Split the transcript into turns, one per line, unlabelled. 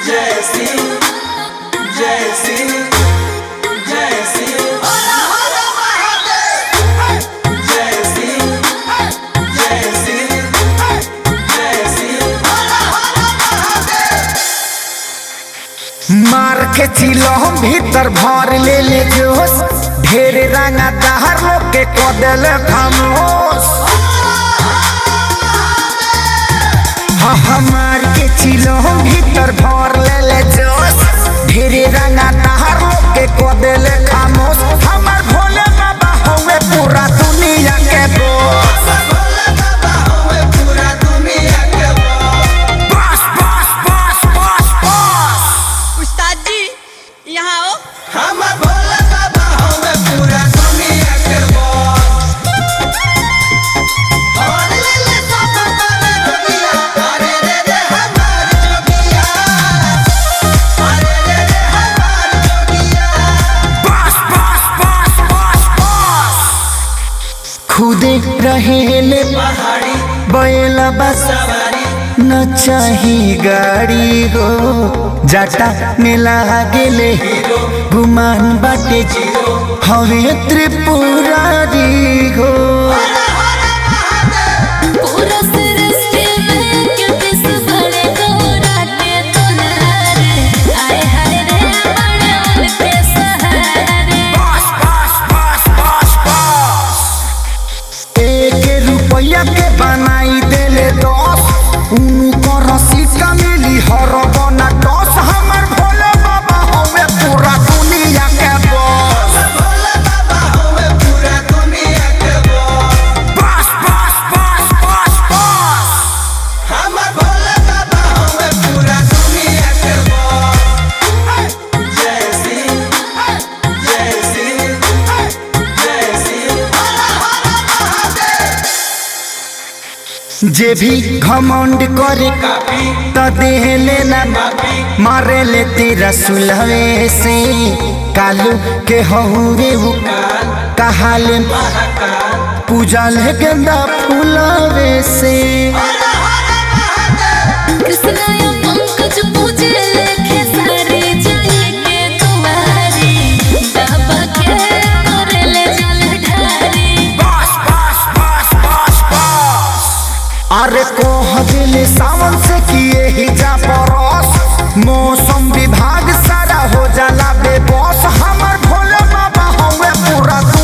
जय सिंह जय सिंह जय सिंह जय सिंह जय सिंह जय सिंह
मार के चिलो भीतर भर ले ले जोश ढेर रंगा दहर लोग के कदल खामोश हाँ हाँ मार के चिलो भीतर भर ले ले जोश ढेर रंगा दहर लोग के कदल खामोश हमार भोले बाबा होवे पूरा दुनिया के बोस
पूरा दुनिया के
बस बस बस बस बस
उस्ताद जी यहाँ आओ
हम भोला बाबा हमें पूरा दुनिया के बॉस और ले ले सब बने जोगिया अरे रे रे हमार जोगिया अरे रे रे हमार जोगिया
बस बस बस बस बस खुदे रहेले
पहाड़ी
बैला बस
सवारी
न चाही गाड़ी हो जाटा में लागेले गुमान बाटे हवे त्रिपुरारी हो
पूरा सृष्टि में किस बड़े गौराटे तुनारे आए हाय रे बड़े उनके सहारे
बस बस बस बस बस एक रुपया के बनाई देले दस उनको रसीद का मिली हर बना दस हमर भोले बाबा हवे पूरा दुनिया के बस
भोला बाबा हमें पूरा दुनिया के बॉस
बस बस बस बस बस
हम भोला बाबा हमें पूरा दुनिया के बॉस जय सिंह जय सिंह जय सिंह
जे भी घमंड करे
काफी
त देह लेना
काफी
मारे ले तेरा सुलहे से कालू के हहुरे वो कहाले
महाकाल
पूजा ले गेंदा फूलावे से
कृष्ण या पंकज पूजे लेखे सारे जाए के तुम्हारी बाबा के करे ले जल ढारी
बस बस बस बस बस अरे कोह दिल सावन से किए ही जा परस मौसम विभाग सारा हो जाला बेबस हमर भोले बाबा हमें पूरा